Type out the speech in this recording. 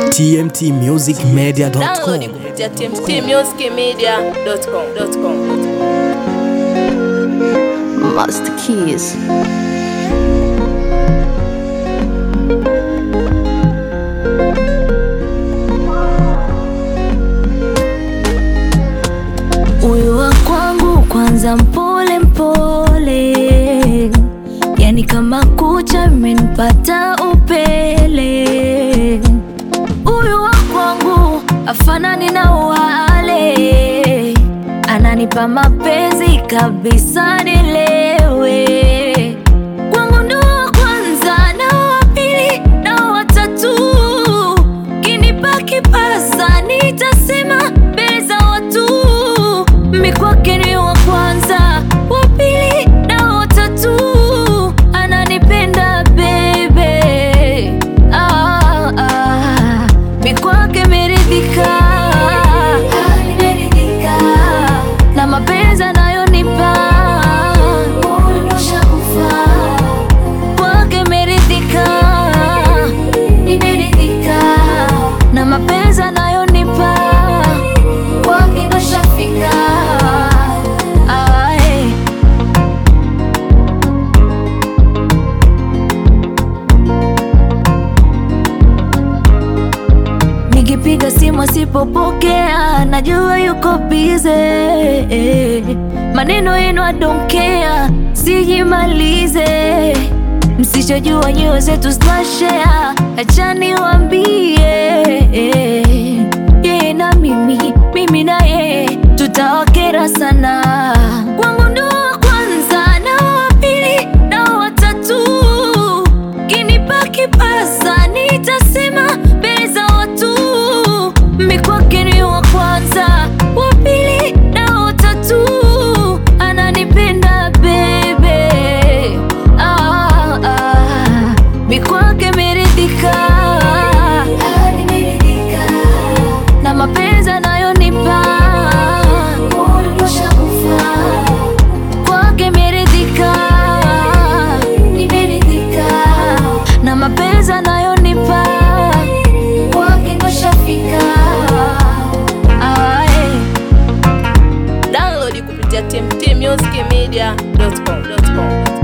tmtmusicmedia.com. Download kupitia tmtmusicmedia.com. Master Keys. Huyu wa kwangu kwanza mpole mpole, yani kama kucha imenipata upele. Huyu wa kwangu afanani na wale, ananipa mapenzi kabisa nilewe. Kwangu ndo wa kwanza na wa pili na wa tatu, kinipa kipasa nitasema mbele za watu, mi kwake ni wa kwanza, wa pili na wa tatu, ananipenda bebe ah, ah. Mi kwake meridhika na mapenzi anayonipa kwake meridhika na mapenzi anayonipa kwake ndo shafika Ae. Nikipiga simu asipopokea, najua yuko bize. Maneno yenu I don't care, sijimalize. Msichojua nyoyo zetu tunashare, acha niwaambie. Yeye na mimi, mimi na yeye tutawakera sana. Kwangu ndo wa kwanza na wa pili na wa tatu kinipa kipasa nitasema mbele za watu, mi kwake ni wa kwanza, wa pili na wa tatu, ananipenda bebe ah, ah. mi kwake meridhika na mapenzi anayonipa kwake meridhika na mapenzi anayonipa kwake ndo shafika Ae. Download kupitia tmtmusicmedia.com.